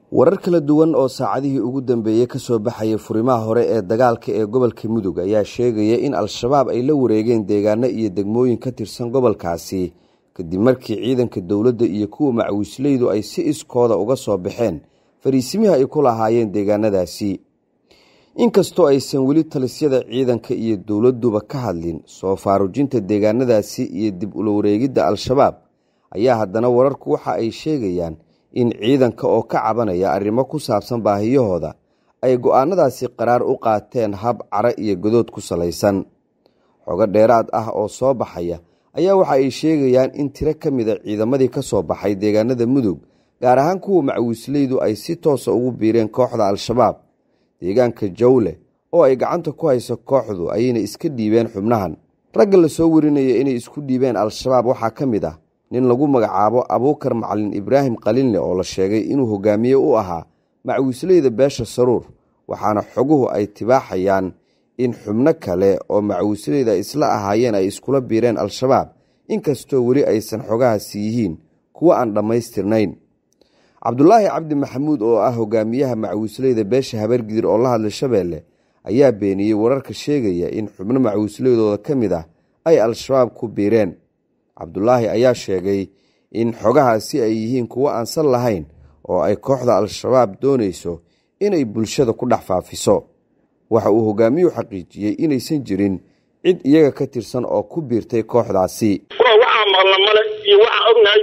warar kala duwan oo saacadihii ugu dambeeyey ka soo baxaya furimaha hore ee dagaalka ee gobolka mudug ayaa sheegaya in al-shabaab ay la wareegeen deegaano iyo degmooyin ka tirsan gobolkaasi kadib markii ciidanka dowladda iyo kuwa macawisleydu ay si iskooda uga soo baxeen fariisimihii ay ku lahaayeen deegaanadaasi inkastoo aysan weli talisyada ciidanka iyo dowladduba ka hadlin soo faarujinta deegaanadaasi iyo dib ula wareegidda al-shabaab ayaa haddana wararku waxa ay sheegayaan in ciidanka oo ka cabanaya arrimo ku saabsan baahiyahooda ay go'aanadaasi qaraar u qaateen hab cara iyo godood ku salaysan xogo dheeraad ah oo soo baxaya ayaa waxa ay sheegayaan in tiro ka mida ciidamadii ka soo baxay deegaanada mudug gaar ahaan kuwa macawisleydu ay si toosa ugu biireen kooxda al-shabaab deegaanka jawle oo ay gacanta ku hayso kooxdu ayayna iska dhiibeen xubnahan ragga la soo warinaya inay isku dhiibeen al-shabaab waxaa ka mid ah nin lagu magacaabo abuukar macalin ibraahim qalinle oo la sheegay inuu hogaamiye u ahaa macawisleyda beesha saruur waxaana xoguhu ay tibaaxayaan in xubno kale oo macawisleyda isla ahaayeen ay iskula biireen al-shabaab inkastoo weli aysan xogahaasi yihiin kuwo aan dhammaystirnayn cabdulaahi cabdi maxamuud oo ah hogaamiyaha macawisleyda beesha habargidir oo la hadlay shabeelle ayaa beeniyey wararka sheegaya in xubno macawisleydooda ka mid ah ay al-shabaab ku biireen cabdulaahi ayaa sheegay in xogahaasi ay yihiin kuwo aansan lahayn oo ay kooxda al-shabaab doonayso inay bulshada ku dhex faafiso waxa uu hogaamiyuhu xaqiijiyey inaysan jirin cid iyaga ka tirsan oo ku biirtay kooxdaasi waxaa maqla male iyo waxaa ognahay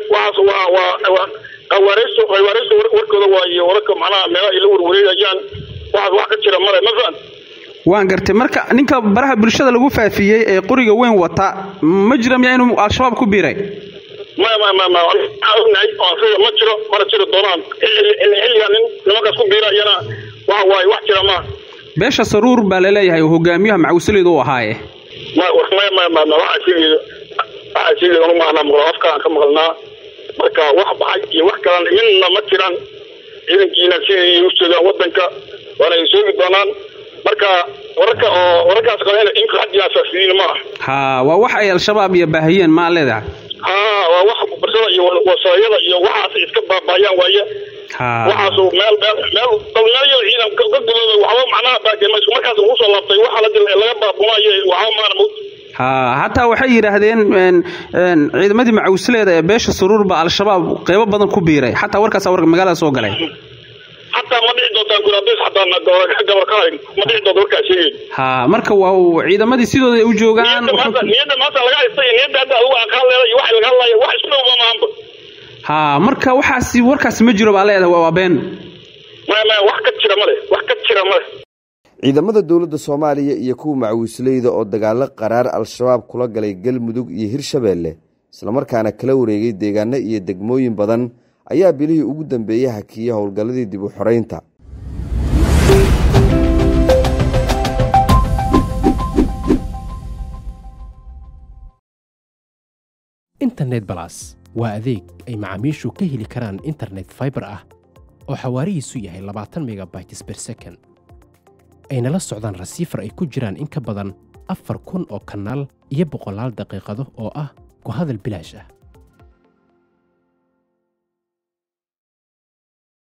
waxaas qawaareyso qawaareyso warkooda waaye wararka macnaha meelaha ay la warwareegayaan waxaas wax ka jira male ma fahan waan gartay marka ninka baraha bulshada lagu faafiyey ee qoriga weyn wata ma jira miyaa inuu al-shabaab ku biiray maya maya maya maya waxaa ognahay oo asiga ma jiro mana jiri doonaan xilliga nin nimankaas ku biirayana waxa waaye wax jira maaha beesha saruur baa laleeyahay oo hogaamiyaha macawisleydu u ahaaye maya maya maya maya waxaa sheegaya waxaa sheegaya anu maahna maqla afkaan ka maqalnaa marka wax baxay iyo wax kalan midna ma jiraan ciidankiina siday u joogaan wadanka waana ay soogi doonaan marka wararka oo wararkaas qabeen in hadii asaasiyiin ma ah ha waa wax ay al-shabaab iyo baahiyeen maa leedahay ha waa wax barsada iyo wasayada iyo waxaas iska baabaayaan waaye waxaas meel meel meel dalmeeyo ciidan gadulooda waxba macnaha baagema isku markaas ugu soo laabtay waxa la laga baabunayo waxba maana mawt ha hataa waxay yidhaahdeen ciidamadii macawisleeda ee beesha saruur baa al-shabaab qeybo badan ku biiray xataa warkaas warka magaalada soo galay xataa ma dhici doontaan guraabes xataa gabarkalayn ma dhici doonta warkaa sheegay ha marka waa ciidamadii sidooda ay u joogaan niyadda maanta laga haystay niyadda hadda adigu aqaan leeda iyo waxa laga hadlaya wax isku dhowba maahanba ha marka waxaasi warkaasi ma jiro baa leedahay waa been maya maya wax ka jira male wax ka jira male ciidamada dowladda soomaaliya iyo kuwa macawisleyda oo dagaalo qaraar al-shabaab kula galay galmudug iyo hirshabeelle islamarkaana kala wareegay deegaano iyo degmooyin badan ayaa bilihii ugu dambeeyey hakiyey howlgalladii dib u xoreynta internet balas waa adeeg ay macaamiishu ka heli karaan internet faibar ah oo xawaarihiisu yahay labaatan megabytes ber second ayna la socdaan rasiifar ay ku jiraan in ka badan afar kun oo kanaal iyo boqolaal daqiiqado oo ah ku hadal bilaash ah